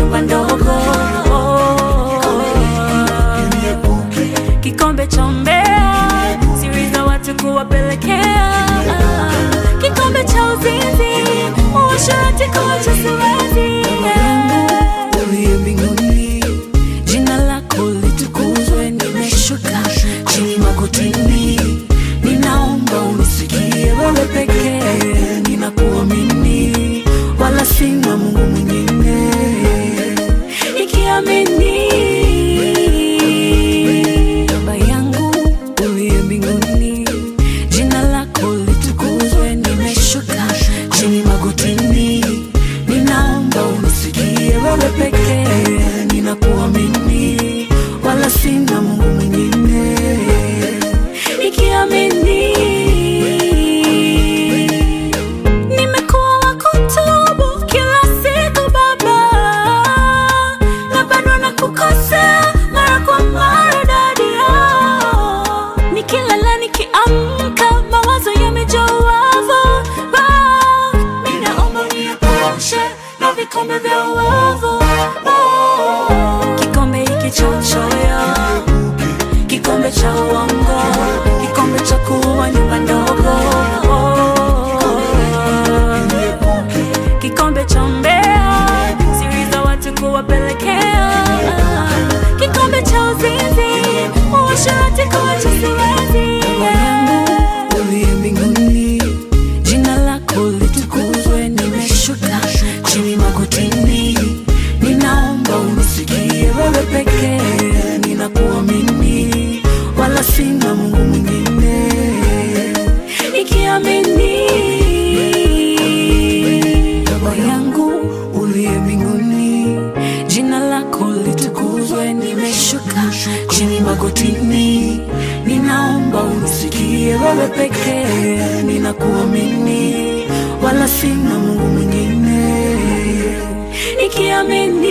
nyumba ndogo kikombe cha umbea siri za watu kuwapelekea kikombe cha uzinzi uasherati kuacha siwezi uliye mbinguni, jina lako litukuzwe. Nimeshuka chini magotini, ninaomba unisikie. Wewe pekee ninakuamini, wala sina Mungu mwingine. ikiamini Baba yangu uliye mbinguni, jina lako litukuzwe. Nimeshuka chini magotini, ninaomba unisikie. Wewe pekee ninakuamini, wala sina Mungu mwingine. ikiamini nimekuwa wa kutubu kila siku baba na bado na kukosea mara kwa mara dadia nikilala nikiamka mawazo yamejaa uovu Ba, ninaomba uniepushe na vikombe vya uovu Oh, kikombe hiki cha uchoyo kikombe cha uongo, kikombe cha kuwa nyumba ndogo, kikombe cha mbea, siri za watu kuwapelekea, kikombe cha uzinzi, uasherati kuacha siwezi. uliye mbinguni, jina lako litukuzwe. Nimeshuka chini magotini, ninaomba unisikie. Wewe pekee ninakuamini, wala sina Mungu mwingine. Ikiamini Baba yangu uliye mbinguni, jina lako litukuzwe. Nimeshuka chini magotini, ninaomba unisikie. Wewe pekee ninakuamini, wala sina Mungu mwingine. ikiamini